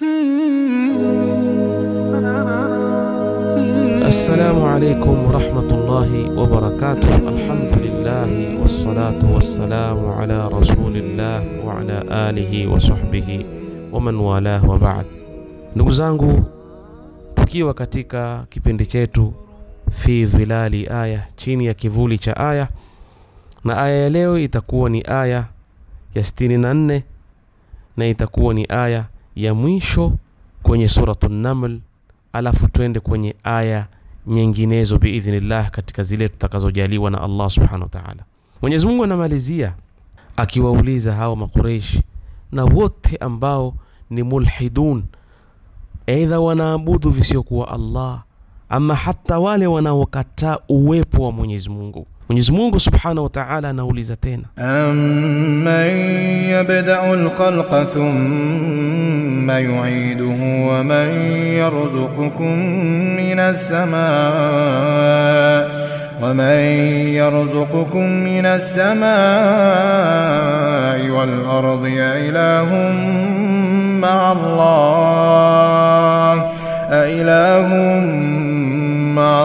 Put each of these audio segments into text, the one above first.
Assalamu alaikum warahmatullahi wabarakatuh. Alhamdulillahi wassalatu wassalamu ala rasulillah wa ala alihi wa sahbihi wa man walah wa ba'd. Ndugu zangu, tukiwa katika kipindi chetu fi dhilali aya, chini ya kivuli cha aya, na aya ya leo itakuwa ni aya ya 64 na itakuwa ni aya ya mwisho kwenye suratu Naml, alafu twende kwenye aya nyinginezo biidhnillah katika zile tutakazojaliwa na Allah subhanahu wa ta'ala. Mwenyezi Mungu anamalizia akiwauliza hawa Makureishi na wote ambao ni mulhidun, aidha wanaabudu visiokuwa Allah ama hata wale wanaokataa uwepo wa Mwenyezi Mungu. Mwenyezi Mungu subhanahu wa ta'ala anauliza tena أَمَّن يَبْدَأُ الْخَلْقَ ثُمَّ يُعِيدُهُ وَمَن يَرْزُقُكُم مِّنَ السَّمَاءِ وَمَن يَرْزُقُكُم مِّنَ السَّمَاءِ وَالْأَرْضِ أَإِلَٰهٌ مَّعَ اللَّهِ أَإِلَٰهٌ مَّعَ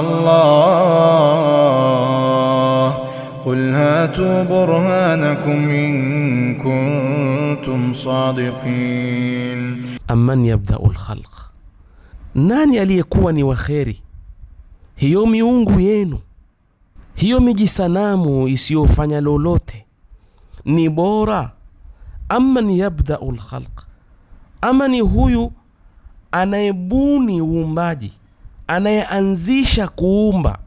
اللَّهِ قل هاتوا برهانكم إن كنتم صادقين amman yabdau lkhalq, nani aliyekuwa ni waheri? Hiyo miungu yenu, hiyo mijisanamu isiyofanya lolote ni bora? Amman yabdau lkhalq, ama ni huyu anayebuni uumbaji, anayeanzisha kuumba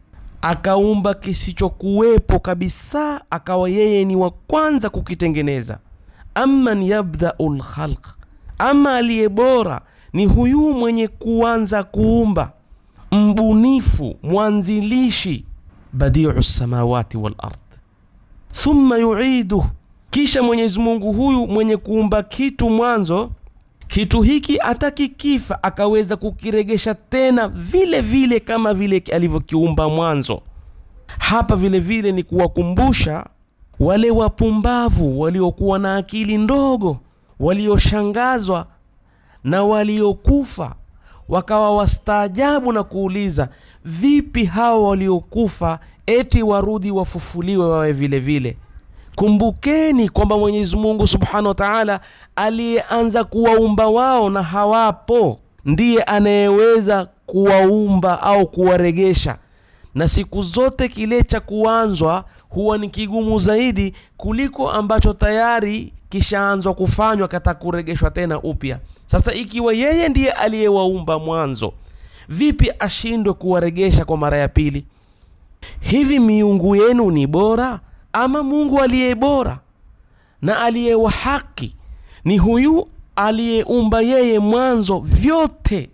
akaumba kisichokuwepo kabisa, akawa yeye ni wa kwanza kukitengeneza. Amman yabdau lkhalq, ama aliye bora ni huyu mwenye kuanza kuumba, mbunifu, mwanzilishi, badiu samawati wal ard, thumma yuiduh, kisha Mwenyezi Mungu huyu mwenye kuumba kitu mwanzo kitu hiki atakikifa akaweza kukiregesha tena vile vile kama vile alivyokiumba mwanzo. Hapa vile vile ni kuwakumbusha wale wapumbavu waliokuwa na akili ndogo, walioshangazwa na waliokufa, wakawa wastaajabu na kuuliza, vipi hawa waliokufa eti warudi wafufuliwe wawe vile vile? Kumbukeni kwamba Mwenyezi Mungu Subhanahu wa Ta'ala aliyeanza kuwaumba wao na hawapo, ndiye anayeweza kuwaumba au kuwaregesha, na siku zote kile cha kuanzwa huwa ni kigumu zaidi kuliko ambacho tayari kishaanzwa kufanywa kata kuregeshwa tena upya. Sasa ikiwa yeye ndiye aliyewaumba mwanzo, vipi ashindwe kuwaregesha kwa mara ya pili? Hivi miungu yenu ni bora ama Mungu aliye bora na aliye wa haki ni huyu aliyeumba yeye mwanzo vyote,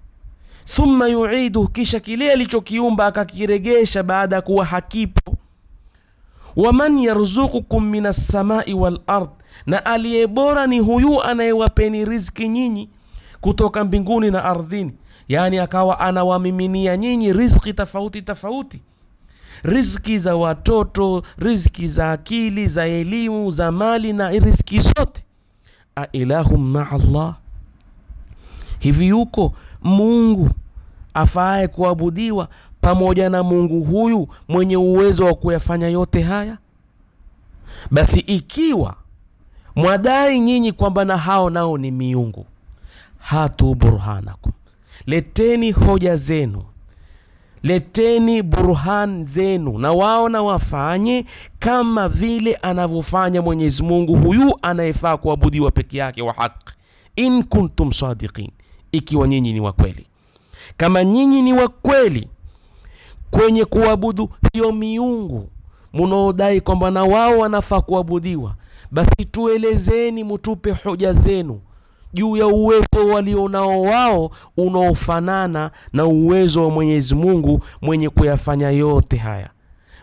thumma yuidu, kisha kile alichokiumba akakiregesha baada ya kuwa hakipo. Waman yarzuqukum minas samai wal ard, na aliye bora ni huyu anayewapeni riziki nyinyi kutoka mbinguni na ardhini, yaani akawa anawamiminia nyinyi riziki tofauti tofauti riziki za watoto, riziki za akili, za elimu, za mali na riziki zote. Ailahum maa Allah, hivi yuko Mungu afaaye kuabudiwa pamoja na Mungu huyu mwenye uwezo wa kuyafanya yote haya? Basi ikiwa mwadai nyinyi kwamba na hao nao ni miungu, hatu burhanakum, leteni hoja zenu leteni burhan zenu, na wao na wafanye kama vile anavyofanya Mwenyezi Mungu huyu anayefaa kuabudiwa peke yake wa haki, in kuntum sadiqin, ikiwa nyinyi ni wakweli. Kama nyinyi ni wakweli kwenye kuabudu hiyo miungu munaodai kwamba na wao wanafaa kuabudiwa, basi tuelezeni, mutupe hoja zenu juu ya uwezo walionao wao unaofanana na uwezo wa Mwenyezi Mungu mwenye kuyafanya yote haya.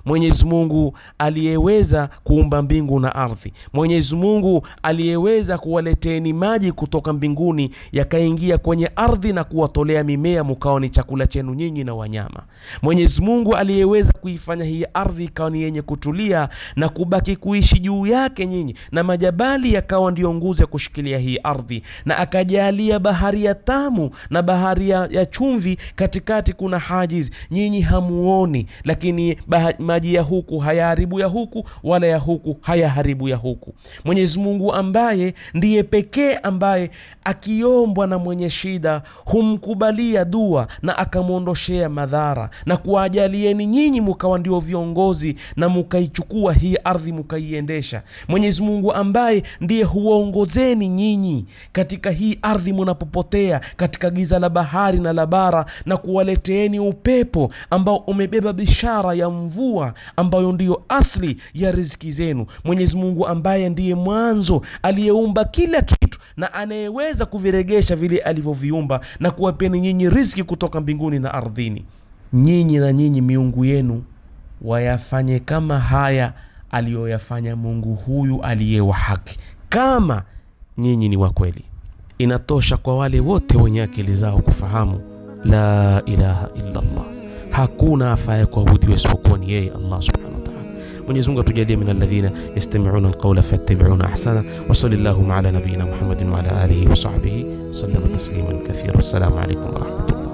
Mwenyezi Mungu aliyeweza kuumba mbingu na ardhi, Mwenyezi Mungu aliyeweza kuwaleteni maji kutoka mbinguni yakaingia kwenye ardhi na kuwatolea mimea mukawa ni chakula chenu nyinyi na wanyama. Mwenyezi Mungu aliyeweza kuifanya hii ardhi ikawa ni yenye kutulia na kubaki kuishi juu yake nyinyi, na majabali yakawa ndiyo nguzo ya kushikilia hii ardhi, na akajalia bahari ya tamu na bahari ya, ya chumvi, katikati kuna hajiz, nyinyi hamuoni, lakini baha, maji ya huku hayaharibu ya huku wala ya huku hayaharibu ya huku. Mwenyezi Mungu ambaye ndiye pekee ambaye akiombwa na mwenye shida humkubalia dua na akamwondoshea madhara na kuwajalieni nyinyi mukawa ndio viongozi na mukaichukua hii ardhi mukaiendesha. Mwenyezi Mungu ambaye ndiye huwaongozeni nyinyi katika hii ardhi munapopotea katika giza la bahari na la bara, na kuwaleteeni upepo ambao umebeba bishara ya mvua ambayo ndiyo asli ya riziki zenu. Mwenyezi Mungu ambaye ndiye mwanzo aliyeumba kila kitu na anayeweza kuviregesha vile alivyoviumba na kuwapeni nyinyi riziki kutoka mbinguni na ardhini. Nyinyi na nyinyi miungu yenu wayafanye kama haya aliyoyafanya Mungu huyu aliye wa haki, kama nyinyi ni wa kweli. Inatosha kwa wale wote wenye akili zao kufahamu la ilaha illa Allah, hakuna afaye kuabudiwa isipokuwa ni yeye Allah subhanahu wa ta'ala. Mwenyezi Mungu atujalie min alladhina yastami'una alqawla fayattabi'una ahsana wa sallallahu ala nabiyyina Muhammadin wa ala alihi wa sahbihi sallama tasliman kathira. Wassalamu alaykum wa rahmatullah.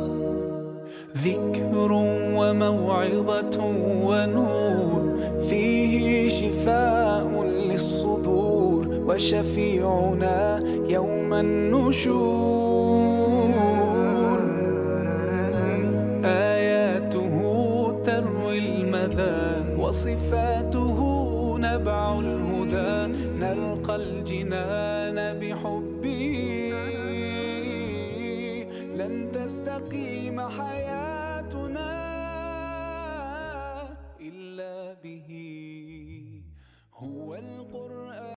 ذكر وموعظة ونور فيه شفاء للصدور وشفيعنا يوم النشور آياته تروي المدى وصفاته نبع الهدى نلقى الجنان بحبه لن تستقيم حياه